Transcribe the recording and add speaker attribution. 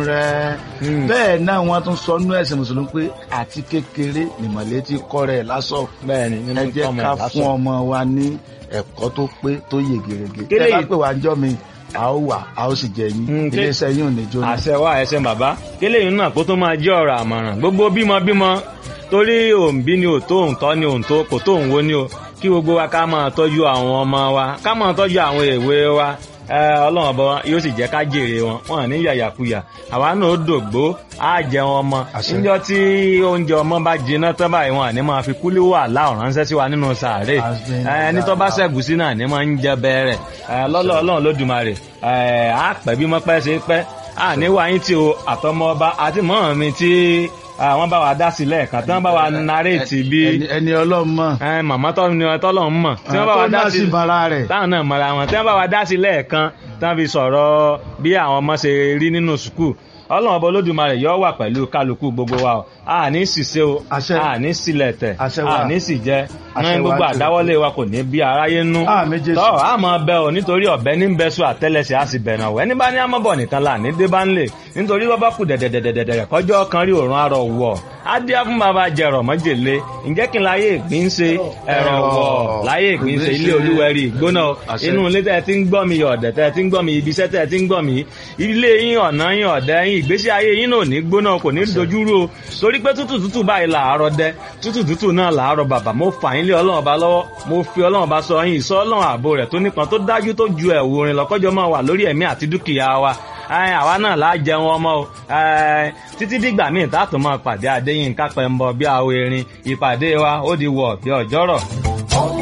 Speaker 1: rẹ̀ bẹ́ẹ̀ náà wọ́n tún sọ nú ẹ̀sìn mùsùlùmí pé àti kékeré nìmọ̀lẹ́ ti kọ́ rẹ̀ lásọ̀
Speaker 2: bẹ́ẹ̀ ni nínú
Speaker 1: ẹ jẹ́
Speaker 2: tọ́mọ
Speaker 1: ká
Speaker 2: ẹ̀
Speaker 1: fún
Speaker 2: lásán.
Speaker 1: ọmọ wa ní ẹ̀kọ́ tó pé tó yè gèrègè
Speaker 2: Kélé
Speaker 1: tẹ́ bá
Speaker 2: yìí-
Speaker 1: pè wá ń jọ́ mi a ó wà a ó sì jẹ yín
Speaker 2: Mm, ké-
Speaker 1: iléeṣẹ́ yín ò ní jóná.
Speaker 2: àṣẹ wa ẹsẹ bàbá kélé yìí náà kó tó máa jẹ́ ọ̀rọ̀ àmọ̀ràn gbogbo bímọ bímọ torí òǹbí ni ò tó òǹtọ́ ni òǹtó kò tó òǹwo ni o kí gbogbo wa ká máa tọ́jú àwọn ọmọ wa ká máa tọ́jú àwọn èwe wa ẹ, ọlọ́run ọba yóò sì jẹ́ ká jèrè wọn wọn ní yàyàkuyà àwa náà ó dògbó á jẹun ọmọ
Speaker 1: Àṣẹ.
Speaker 2: níjọ́ tí oúnjẹ ọmọ bá jiná tán báyìí wọn àní máa fi kúlí wà láòrán ránṣẹ́ sí wa nínú sàárè
Speaker 1: Àṣẹ.
Speaker 2: ẹ, ẹni tó bá ṣẹ̀gùsí náà ní máa ń jẹ bẹ́ẹ̀rẹ̀ lọ́lọ́ ọlọ́run lódùmarè ẹ, á pẹ́ bí mọ́ pẹ́ ṣe pẹ́ à ní wáyé tí o àtọmọ ọba àti mọ́ mi tí àwọn bá wa dá sí lẹ́ẹ̀kan tí wọ́n bá wa naréètì bí
Speaker 1: ẹni ẹni ọlọ́run mọ̀
Speaker 2: ẹ, màmá tọ́ ni tọ́lọ̀ ń mọ̀ tí wọ́n bá wa
Speaker 1: tó
Speaker 2: dá
Speaker 1: náà
Speaker 2: sí
Speaker 1: sì bara rẹ̀
Speaker 2: táwọn náà mọ̀ra wọn tí wọ́n bá wa dá sí lẹ́ẹ̀kan tí wọ́n fi sọ̀rọ̀ bí àwọn ọmọ ṣe rí nínú sùkúù ọlọ́run ọba olódùmarè yọ wà pẹ̀lú kálukú gbogbo wa o a ní ṣìṣe o
Speaker 1: Àṣẹ.
Speaker 2: a ní sílẹ̀tẹ̀
Speaker 1: Àṣẹ wa.
Speaker 2: a ní sì jẹ
Speaker 1: Àṣẹ
Speaker 2: ní
Speaker 1: wa
Speaker 2: gbogbo
Speaker 1: jù.
Speaker 2: àdáwọ́lé wa kò ní bí aráyé nú
Speaker 1: Àmín Jésù.
Speaker 2: tọ́ a máa bẹ o nítorí ọ̀bẹ ní bẹ́sù àtẹ́lẹsẹ̀ a sì bẹ̀rẹ̀ ọ̀wẹ́ níbà ní amọ̀bọ̀ nìkan là ní débà ńlẹ̀ nítorí wọ́n bá kù dẹ̀dẹ̀dẹ̀dẹ̀dẹ̀ kọjọ́ kan rí òrùn arọ̀ wọ̀ á dí á fún bàbá jẹrọ mọ́jèlé ǹjẹ́ kí n láyé ìgbín ṣe ẹ̀rọ wọ̀ láyé ìgbín ṣe ilé olúwẹ̀rí ìgbóná
Speaker 1: Àṣẹ.
Speaker 2: inú ilé tẹ́ ti ń gbọ́ mi ọ̀dẹ̀ tẹ́ ti ń gbọ́ mi ibi iṣẹ́ tẹ́ ti ń gbọ́ mi ilé yín ọ̀nà yín ọ̀dẹ̀ yín ìgbésí ayé yín náà ò ní gbóná kò ní dojúrú o torí pé tútù tútù báyìí làárọ̀ dẹ tútù tútù náà làárọ̀ bàbà mo fà yín lé ọlọ́run ọba lọ́wọ́ mo fi ọlọ́run ọba sọ yín ìsọ ọlọ́run ààbò rẹ̀ tó nípọn tó dájú tó ju ẹ̀wù orin lọ́kọ́jọ́ máa wà lórí ẹ̀mí àti dúkìá wa Ẹ, àwa náà láà jẹun ọmọ o Ẹ, títí dìgbà míì tá a tún máa pàdé Adéyínká Pẹ́ńbọ bí àwọn erin ìpàdé wa ó di wọ̀ bí ọjọ́rọ̀.